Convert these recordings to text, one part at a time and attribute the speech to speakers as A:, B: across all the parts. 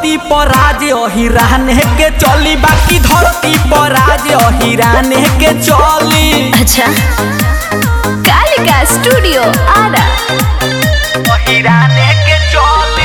A: धरती पर राज अहिराने के चली बाकी धरती पर राज अहिराने के चली
B: अच्छा कालिका स्टूडियो आरा
A: अहिराने के चली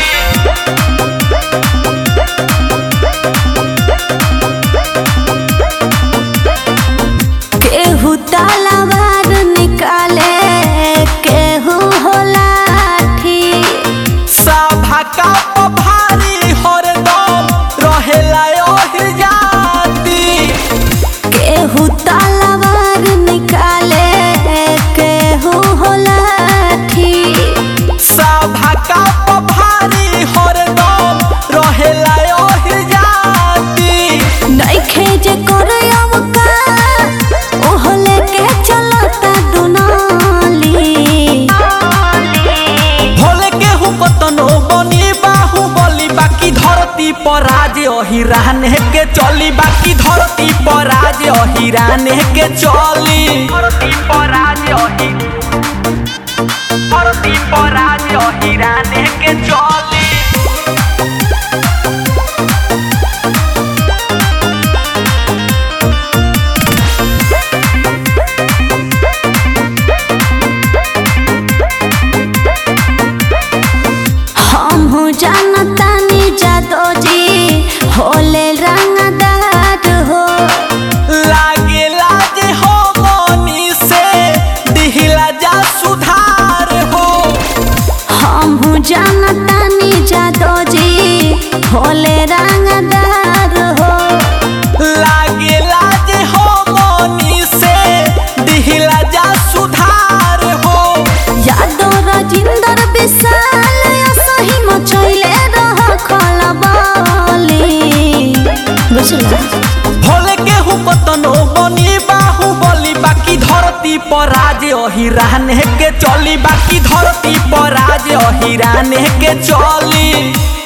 B: केहू तलवार निकाले केहू हो लाठी
A: सभा का भारी हरदम रहेला ओहि जाति
B: केहू तलवार निकाले केहू हो लाठी
A: सभा का भारी हरदम रहेला ओहि जाति
B: नइखे जे करे अवकार ओहो लेके चलता दुनाली
A: भोले केहू कतनो बनी बाहु बली बाकी धरती पर राज अहिराने के चली बाकी धरती पर राज अहिराने के चली धरती पर राज अहि धरती पर राज अहिराने के चली
B: हम हो जानतानी जादो जी होले रंगदार हो
A: लागेला जे हो मनी से दिहिला जा सुधार हो
B: हम हो जानतानी जादो जी होले रंगदार हो
A: लागेला जे हो मनी से दिहिला जा सुधार हो
B: यादो राजिंदर विशाल असही मचैले रह खलबली बुझला
A: भोले केहू कतनो बनी बाहु बली बाकी धरती पर राज अहिराने के चली बाकी धरती पर राज अहिराने के चली